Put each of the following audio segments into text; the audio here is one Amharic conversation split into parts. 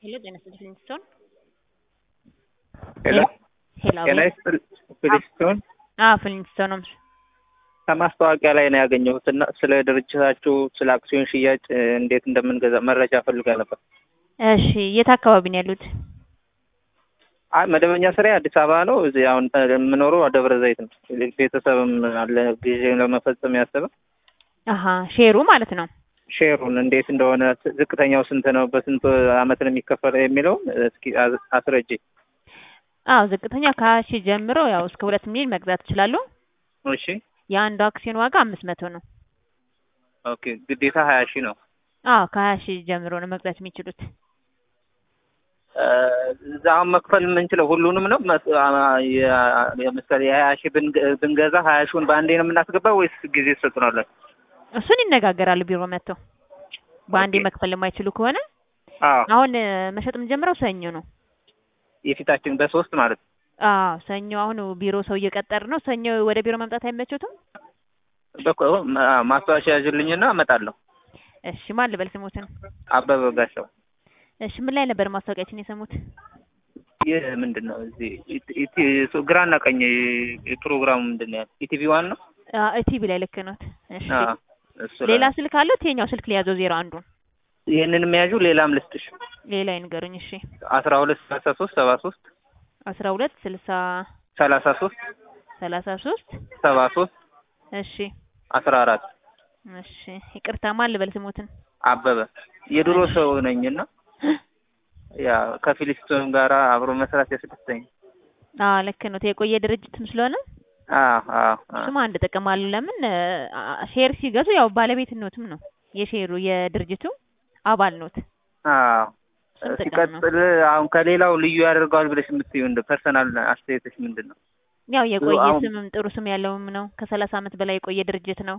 ሄሎ ጤና ይስጥልኝ ስትሆን ሄሎ ሄሎ ጤና ይስጥልኝ ፍሊስቶን አዎ ፍሊንስቶን ነው ከማስታወቂያ ላይ ነው ያገኘሁት እና ስለ ድርጅታችሁ ስለ አክሲዮን ሽያጭ እ፣ እንዴት እንደምንገዛ መረጃ ፈልጋ ነበር። እሺ የት አካባቢ ነው ያሉት አይ መደበኛ ስራ አዲስ አበባ ነው። እዚህ አሁን እ፣ የምኖረው ደብረ ዘይት ነው። ቤተሰብም አለ ጊዜ ለመፈጸም ያሰበ አሀ ሼሩ ማለት ነው ሼሩን እንዴት እንደሆነ ዝቅተኛው ስንት ነው፣ በስንት አመት ነው የሚከፈለው የሚለውን እስኪ አዝ- አስረጂ። አዎ ዝቅተኛ ከሀያ ሺህ ጀምሮ ያው እስከ ሁለት ሚሊዮን መግዛት ይችላሉ እሺ የአንዱ አክሲዮን ዋጋ አምስት መቶ ነው ኦኬ። ግዴታ ሀያ ሺህ ነው። አዎ ከሀያ ሺህ ጀምሮ ነው መግዛት የሚችሉት እ፣ እዛ አሁን መክፈል የምንችለው ሁሉንም ነው። መስ- አ- የ- ለምሳሌ የሀያ ሺህ ብንገ- ብንገዛ ሀያ ሺውን በአንዴ ነው የምናስገባው ወይስ ጊዜ ትሰጡናለን? እሱን ይነጋገራሉ ቢሮ መጥተው በአንዴ ኦኬ። መክፈል የማይችሉ ከሆነ አዎ አሁን እ፣ መሸጥ የምንጀምረው ሰኞ ነው የፊታችን በሶስት ማለት ነው። አዎ ሰኞ አሁን ቢሮ ሰው እየቀጠር ነው ሰኞ ወደ ቢሮ መምጣት አይመቸውትም በኮ ማ- ማስታወሻ ያዥልኝና እመጣለሁ። እሺ ማን ልበል ስሙትን አበበ ጋሻው። እሺ ምን ላይ ነበር ማስታወቂያችን የሰሙት ይህ ምንድን ነው? እዚህ ኢት- ኢት- እሱ ግራና ቀኝ ፕሮግራሙ ምንድን ነው? ያለው? ኢቲቪ ዋን ነው። ኢቲቪ ላይ ልክ ነው እሺ አዎ፣ እሱ ላይ ሌላ ነው። ስልክ አለው የኛው ስልክ ሊያዘው ዜሮ አንዱን ይህንን የሚያዡ ሌላም ልስጥሽ። ሌላ ይንገሩኝ እሺ አስራ ሁለት ሰላሳ ሶስት ሰባ ሶስት አስራ ሁለት ስልሳ ሰላሳ ሶስት ሰላሳ ሶስት ሰባ ሶስት እሺ አስራ አራት እሺ ይቅርታ ማን ልበል ስሙትን አበበ የድሮ ሰው ነኝና ያ ከፊሊስቶን ጋር አብሮ መስራት ያስደስተኝ። አዎ ልክ ነው የቆየ ድርጅትም ስለሆነ አዎ አዎ አዎ። እሱም አንድ ጥቅም አለው ለምን አ- ሼር ሲገዙ ያው ባለቤትነትም ነው የሼሩ የድርጅቱ አባል ኖት አዎ እሱም ጥቅም ነው ሲቀጥል አሁን ከሌላው ልዩ ያደርገዋል ብለሽ የምትይው እንደ ፐርሰናል አስተያየቶች ምንድን ነው? ያው የቆየ አሁን- ስምም ጥሩ ስም ያለውም ነው ከሰላሳ አመት በላይ የቆየ ድርጅት ነው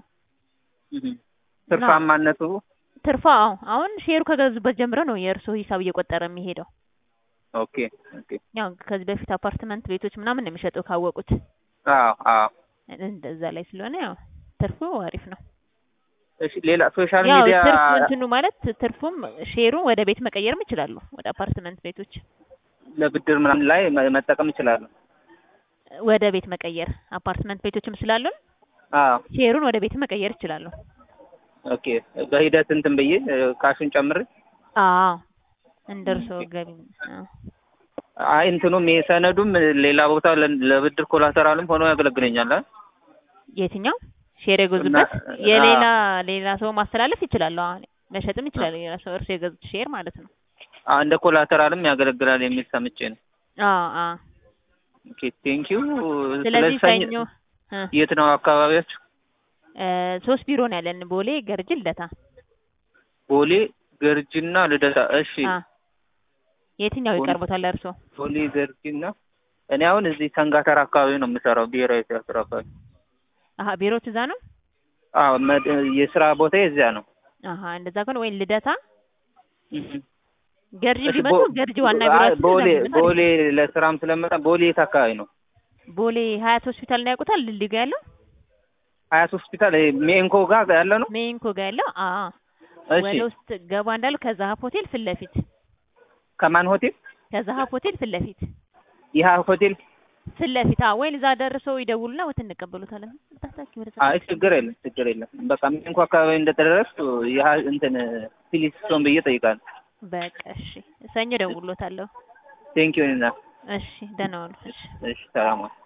ትርፋማነቱ ትርፋ አዎ አሁን ሼሩ ከገዙበት ጀምሮ ነው የእርሶ ሂሳብ እየቆጠረ የሚሄደው ኦኬ ኦኬ። ያው ከዚህ በፊት አፓርትመንት ቤቶች ምናምን ነው የሚሸጠው ካወቁት አዎ አዎ። እንደዛ ላይ ስለሆነ ያው ትርፉ አሪፍ ነው እሺ ሌላ ሶሻል ያው ሚዲያ ትርፍ እንትኑ ማለት ትርፉም ሼሩ ወደ ቤት መቀየርም ይችላሉ ወደ አፓርትመንት ቤቶች ለብድር ምናምን ላይ መ- መጠቀም ይችላሉ። ወደ ቤት መቀየር አፓርትመንት ቤቶችም ስላሉን አዎ ሼሩን ወደ ቤት መቀየር ይችላሉ ኦኬ። በሂደት እንትን ብዬ እ፣ ካሹን ጨምሬ አዎ እንደ እርሶ ገቢ አዎ። አይ እንትኑም ይሄ ሰነዱም ሌላ ቦታ ለ- ለብድር ኮላተራልም ሆኖ ያገለግለኛል። አይደል? የትኛው ሼር የገዙበት እና- የሌላ ሌላ ሰው ማስተላለፍ ይችላሉ አሁን መሸጥም ይችላሉ ሌላ ሰው እርሶ የገዙት ሼር ማለት ነው አ፣ እንደ ኮላተራልም ያገለግላል የሚል ሰምቼ ነው። አዎ አዎ ኦኬ ቴንክ ዩ። ስለዚህ ሰኞ እ የት ነው አካባቢያችሁ? እ ሶስት ቢሮ ነው ያለን ቦሌ ገርጅ ልደታ ቦሌ ገርጂና ልደታ። እሺ አ የትኛው ቦሌ- ይቀርቦታል እርሶ ቦሌ ገርጂና እኔ አሁን እዚህ ሰንጋተራ አካባቢ ነው የምሰራው፣ ብሔራዊ ቲያትር አካባቢ። አሀ ቢሮት እዛ ነው አዎ መድ- የስራ ቦታ እዚያ ነው። አሀ እንደዛ ከሆነ ወይ ልደታ እህ። ገርጂ እሺ፣ ቢመጡ ቦ- ገርጂ ዋና አይ፣ ቢሮአችን ቦሌ እዛ ነው። ቦሌ ለስራም ስለመጣ ቦሌ የት አካባቢ ነው? ቦሌ ሀያት ሆስፒታል ነው ያውቁታል ድልድዩ ጋር ያለው ሀያት ሆስፒታል ይሄ ሜንኮ ጋር ያለ ነው። ሜንኮ ጋር ያለው አ እሺ ወደ ውስጥ ገባ እንዳሉ ከዛሀብ ሆቴል ፊት ለፊት ከማን ሆቴል? ከዛሀብ ሆቴል ፊት ለፊት ይህ ሆቴል። ፊት ለፊት አዎ ወይ እዛ ደርሰው ይደውሉና ወት እንቀበሉታለን ታታኪ ወደ አይ ችግር የለም ችግር የለም። በቃ ሜንኮ አካባቢ እንደተደረስኩ ይህ እንትን ፊሊስቶን ብዬ ጠይቃለሁ። በቃ እሺ ሰኞ ደውሎታለሁ ቴንክ ዩ እና እሺ ደህና ዋሉ እሺ እሺ ሰላም ዋል።